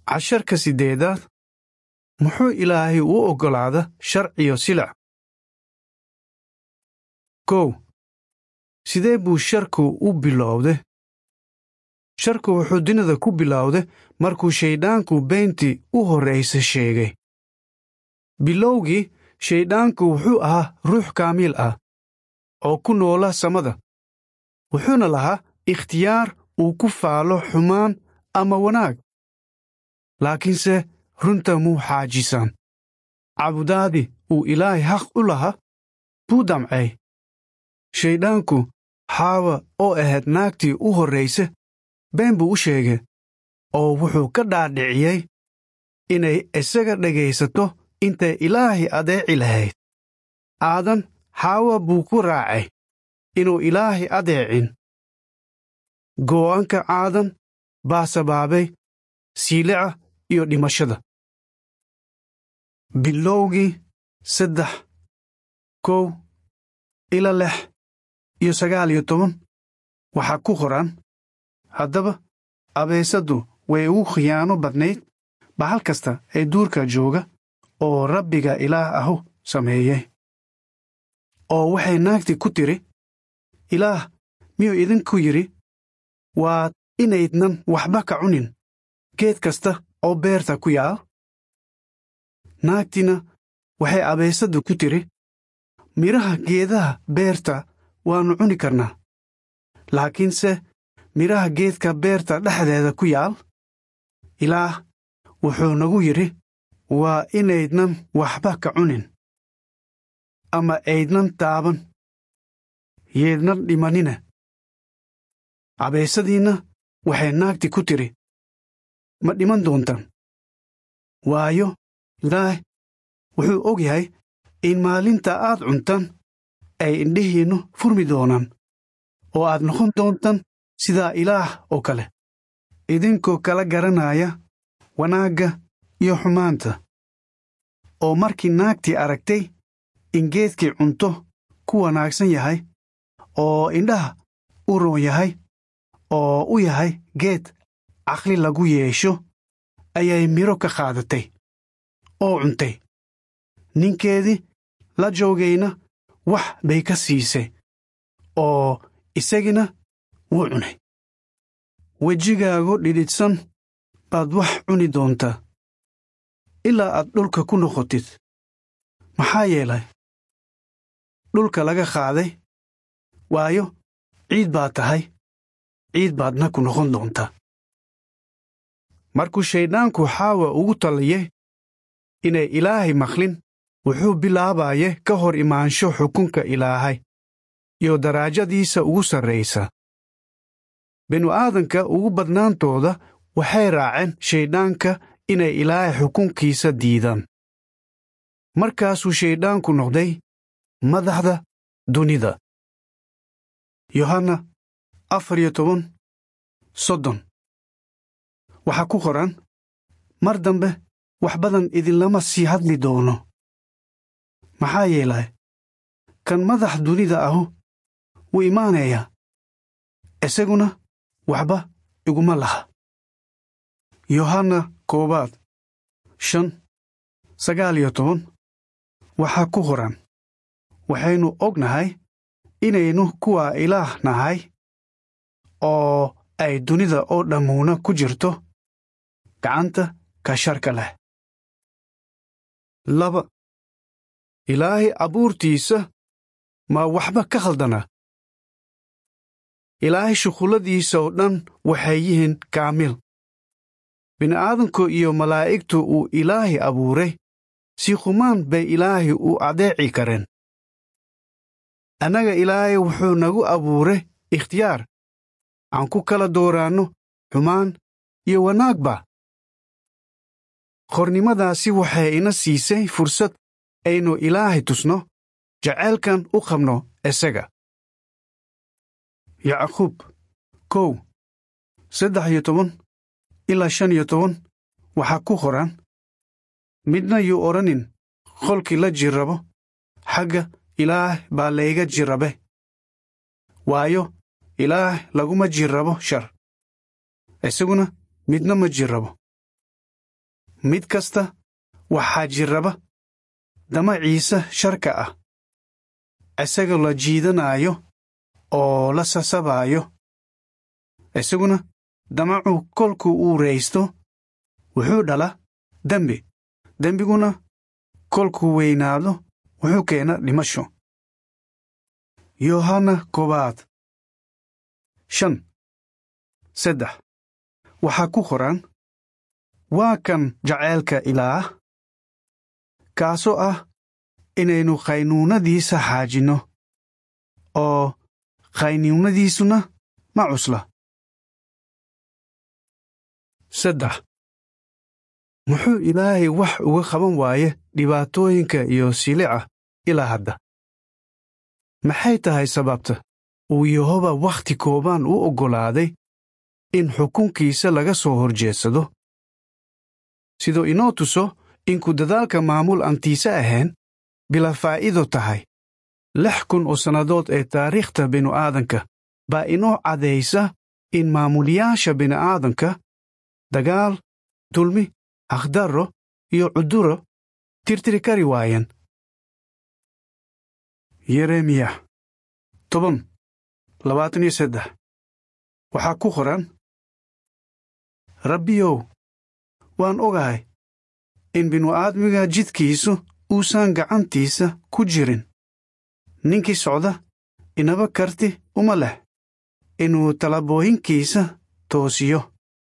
casharka siddeedaad muxuu ilaahay u oggolaada sharciyo silac kow sidee buu sharku u bilowday sharku wuxuu dunida ku bilowday markuu shayddaanku beentii u horraysa sheegay bilowgii shayddaanku wuxuu ahaa ruux kaamiil ah oo ku noola samada wuxuuna lahaa ikhtiyaar uu ku faalo xumaan ama wanaag laakiinse runta muu xaajisan cabudaadii uu ilaahay xaq u lahaa buu damcay shayddaanku xaawa oo ahayd naagtii u horrayse been buu u sheegay oo wuxuu ka dhaadhiciyey inay isaga dhegaysato intay ilaahay adeeci lahayd aadan xaawa buu ku raacay inuu ilaahay adeecin go'aanka aadan baa sabaabay siilica iyo dhimashada bilowgii saddex kow ila lix iyo sagaal iyo toban waxaa ku qoran haddaba abeesadu way ugu khiyaano badnayd bahal kasta ee duurka jooga oo rabbiga ilaah ahu sameeyey oo waxay naagtii ku tidhi ilaah miyuu idinku yidhi waad inaydnan waxba ka cunin geed kasta oo beerta ku yaal naagtiina waxay abeesadu ku tidhi midhaha geedaha beerta waannu cuni karnaa laakiinse midhaha geedka beerta dhexdeeda ku yaal ilaah wuxuu nagu yidhi waa inaydnan waxba ka cunin ama aydnan taaban yeednan dhimanina abeesadiinna waxay naagti ku tidhi ma dhiman doontaan waayo ilaah wuxuu og yahay in maalinta aad cuntaan ay indhihiinnu furmi doonaan oo aad noqon doontaan sidaa ilaah oo kale idinkoo kala garanaya wanaagga iyo xumaanta oo markii naagtii aragtay in geedkii cunto ku wanaagsan yahay oo indhaha u roon yahay oo u yahay geed caqli lagu yeesho ayay midho ka qaadatay oo cuntay ninkeedii la joogayna wax bay ka siisay oo isagina wuu cunay wejigaagu dhidhidhsan baad wax cuni doontaa ilaa aad dhulka ku noqotid maxaa yeelay dhulka laga qaaday waayo ciid baad tahay ciid baadna ku noqon doontaa markuu shayddaanku xaawa ugu taliyey inay ilaahay maqlin wuxuu bilaabaye ka hor imaansho xukunka ilaahay iyo daraajadiisa ugu sarraysa binu-aadanka ugu badnaantooda waxay raaceen shayddaanka inay ilaahay xukunkiisa diidaan markaasuu shayddaanku noqday madaxda dunida yohanna afar iyo toban soddon waxaa ku qoran mar dambe wax badan idinlama sii hadli doono maxaa yeelay kan madax dunida ahu wuu imaanayaa isaguna waxba iguma laha yohanna koowaad shan sagaal iyo toban waxaa ku qoran waxaynu ognahay inaynu kuwa ilaah nahay oo ay dunida oo dhammuuna ku jirto gacanta ka sharka leh laba ilaahay abuurtiisa ma waxba ka khaldana ilaahay shuqulladiisa oo dhan waxay yihiin kaamil bini'aadanku iyo malaa'igtu uu ilaahay abuuray si khumaan bay ilaahay u adeeci kareen annaga ilaahay wuxuu nagu abuuray ikhtiyaar aan ku kala dooraanno xumaan iyo wanaagba qornimadaasi waxay ina siisay fursad aynu ilaahay tusno jaceylkan u qabno isaga yacquub kow saddex iyo toban ilaa shan iyo toban waxaa ku qoran midna yuu odhanin qolkii la jirrabo xagga ilaah baa layga jirrabe waayo ilaah laguma jirrabo shar isaguna midna ma jirrabo mid kasta waxaa jirraba damaciisa sharka ah isaga la jiidanaayo oo la sasabaayo isaguna damacu kolkuu uu raysto wuxuu dhala dembi dembiguna kolkuu weynaado wuxuu keena dhimasho yohanna koobaad shan saddex waxaa ku qoran waa kan jaceylka ilaah kaasoo ah inaynu qaynuunadiisa xaajinno oo qaynuunadiisuna ma cusla saddex muxuu ilaahay wax uga qaban waaye dhibaatooyinka iyo silica ilaa hadda maxay tahay sababta uu yehoba wakhti koobaan u oggolaaday in xukunkiisa laga soo horjeedsado siduu inoo tuso inku dadaalka maamul antiise ahayn bila faa'iido tahay lix kun oo sannadood ee taariikhta binu-aadanka baa inoo cadaysa in maamulyaasha bini'aadanka dagaal dulmi haqdarro iyo cuduro tirtiri kari waayeen yeremiya toban labaatan iyo saddex waxaa ku qoran rabbiyow waan ogahay in binu-aadmiga jidkiisu uusan gacantiisa ku jirin ninkii socda inaba karti uma leh inuu talabooyinkiisa toosiyo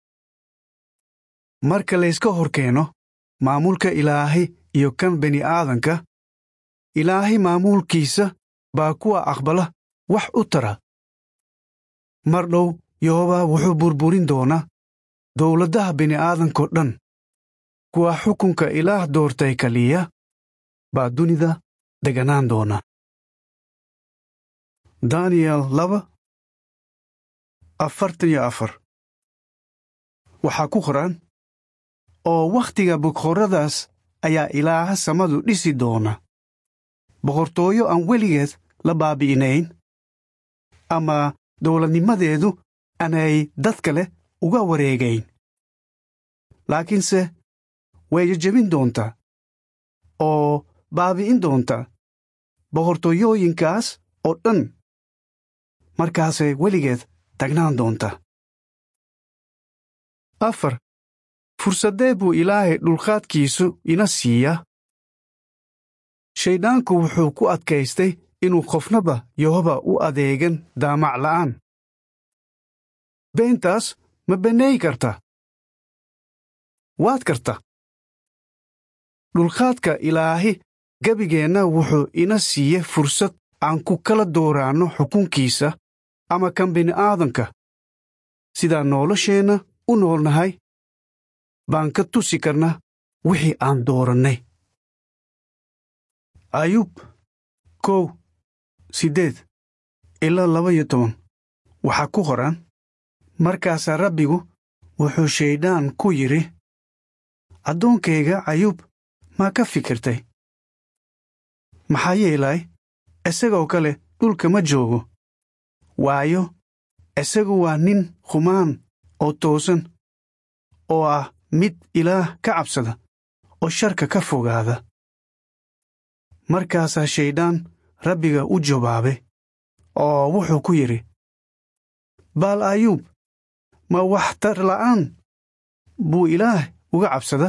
marka layska hor keeno maamulka ilaahay iyo kan bini'aadanka ilaahay maamulkiisa baa kuwa aqbala wax u tara mar dhow yehooba wuxuu burburin doonaa dowladdaha bini'aadankao dhan kuwa xukunka ilaah doortay kaliya baa dunida deganaan doona daniyel laba afartan iyo afar waxaa ku qoran oo wakhtiga boqorradaas ayaa ilaaha samadu dhisi doona boqortooyo aan weligeed la baabi'inayn ama dowladnimadeedu aanay dad kale uga wareegayn laakiinse way jejebin doontaa oo baabi'in doontaa boqortooyooyinkaas oo dhan markaasay weligeed tagnaan doontaa afar fursaddee buu ilaahay dhulqaadkiisu ina siiyaa shayddaanku wuxuu ku adkaystay inuu qofnaba yehoba u adeegan daamac la'aan beentaas ma banneey karta waad karta dhulqaadka ilaahi gebigeenna wuxuu ina siiye fursad aan ku kala dooraanno xukunkiisa ama kan bini'aadanka sidaan nolosheenna u noolnahay baan ka tusi karnaa wixii aan doorannay ayub kow siddeed ilaa laba iyo toban waxaa ku qoran markaasaa rabbigu wuxuu shaydaan ku yidhi addoonkayga ayub maa ka fikirtay maxaa yeelay isagoo kale dhulka ma joogo waayo isagu waa nin khumaan oo toosan oo ah mid ilaah ka cabsada oo sharka ka fogaada markaasaa shayddaan rabbiga u jawaabay oo wuxuu ku yidhi baal ayuub ma waxtar la'aan buu ilaah uga cabsada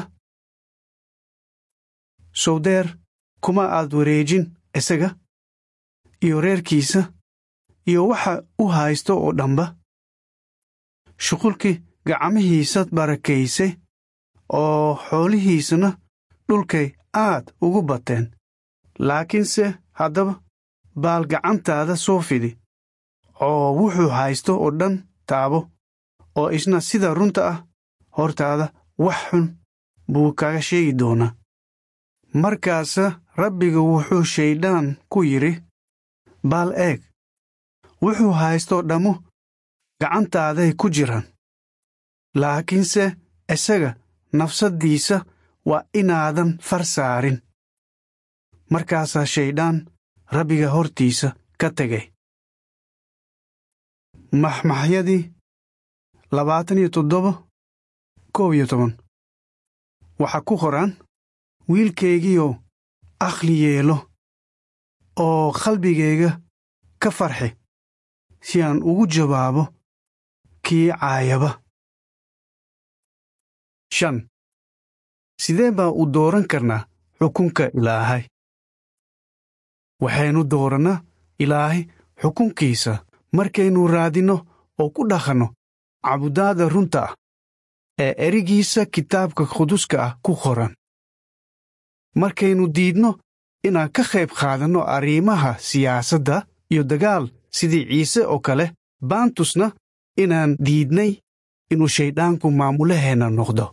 sowdeer kuma aad wareejin isaga iyo reerkiisa iyo waxa u haysto oo dhanba shuqulkii gacmihiisad barakaysay oo xoolihiisuna dhulkay aad ugu bateen laakiinse haddaba baal gacantaada soo fidi oo wuxuu haysto oo dhan taabo oo isna sida runta ah hortaada wax xun buu kaga sheegi doonaa markaasa rabbiga wuxuu shayddaan ku yidhi baal eeg wuxuu haystoo dhammu gacantaaday ku jiraan laakiinse isaga nafsaddiisa waa inaadan far saarin markaasaa shayddaan rabbiga hortiisa ka tegay maxmaxyadii labaatan iyo toddoba koob iyo toban waxaa ku qoran wiilkaygiioo akhli yeelo oo qalbigayga ka farxi si aan ugu jawaabo kii caayaba shan sidee baa u dooran karnaa xukunka ilaahay waxaynu doorannaa ilaahay xukunkiisa markaynu raadinno oo ku dhaqanno cabudaada runta ah ee erigiisa kitaabka quduska ah ku qoran markaynu diidno inaan ka qayb qaadanno arrimaha siyaasadda iyo dagaal sidii ciise oo kale baan tusna inaan diidnay inuu shayddaanku maamulaheenna noqdo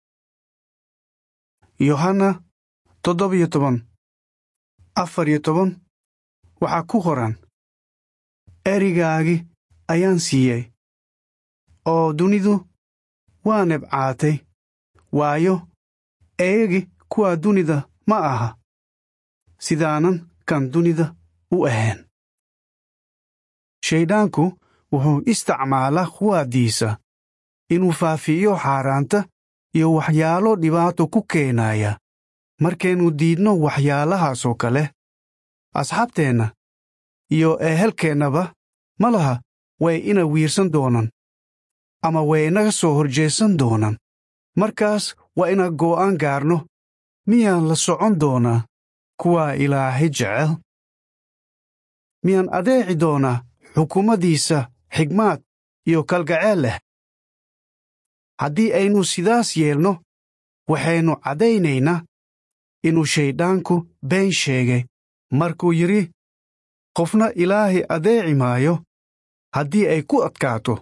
yohanna toddobiyo toban afar iyo toban waxaa ku qoran erigaagi ayaan siiyey oo dunidu waa nebcaatay waayo eegi kuwaa dunida ma aha sidaanan kan dunida u ahayn shayddaanku wuxuu isticmaalaa quwaaddiisa inuu faafiiyo xaaraanta iyo waxyaalo dhibaato ku keenaya markaynu diidno waxyaalahaasoo kale asxaabteenna iyo ehelkeennaba ma laha way ina wiirsan doonaan ama way inaga soo horjeesan doonaan markaas waa inaan goo'aan gaarno miyaan la socon doonaa kuwaa ilaahay jecel miyaan adeeci doonaa xukuumaddiisa xigmaad iyo kalgaceel leh haddii aynu sidaas yeelno waxaynu caddaynaynaa inuu shayddaanku been sheegay markuu yidhi qofna ilaahay adeeci maayo haddii ay ku adkaato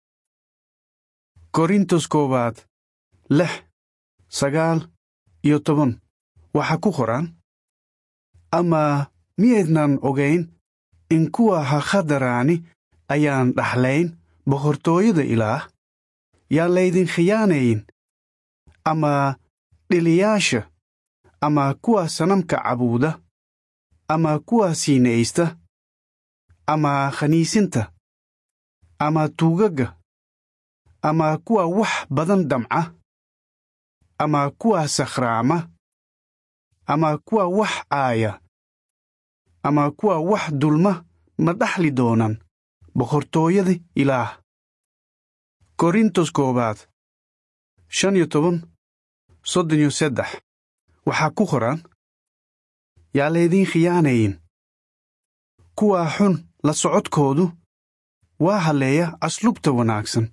korintos koowaad lix sagaal iyo toban waxaa ku qoran ama miyaydnan ogayn in kuwa hakhadaraani ayaan dhaxlayn boqortooyada ilaah yaan laydin khiyaanayn ama dhiliyaasha ama kuwa sanamka cabuuda ama kuwa siinaysta ama khaniisinta ama tuugagga ama kuwa wax badan damca ama kuwa sakhraama ama kuwa wax caaya ama kuwa wax dulma ma dhaxli doonaan boqortooyada ilaah korintos koowaad shan iyo toban soddon iyo saddex waxaa ku qoran yaa laydiin khiyaanayn kuwaa xun la socodkoodu waa halleeya aslubta wanaagsan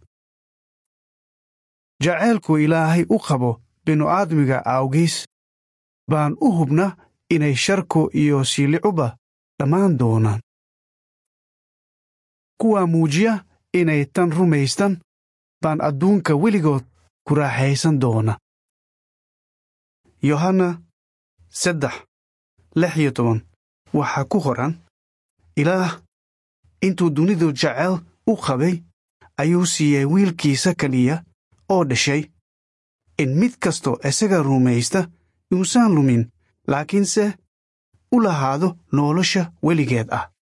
jaceylku ilaahay u qabo binu-aadmiga awgiis baan u hubna inay sharku iyo siilicuba dhammaan doonaan kuwaa muujiya inay tan rumaystan baan adduunka weligood ku raaxaysan doona yohanna saddex lix iyo toban waxaa ku qoran ilaah intuu dunidu jecel u qabay ayuu siiyey wiilkiisa keliya oo dhashay in mid kastoo isaga rumaysta iuusan lumin laakiinse u lahaado nolosha weligeed ah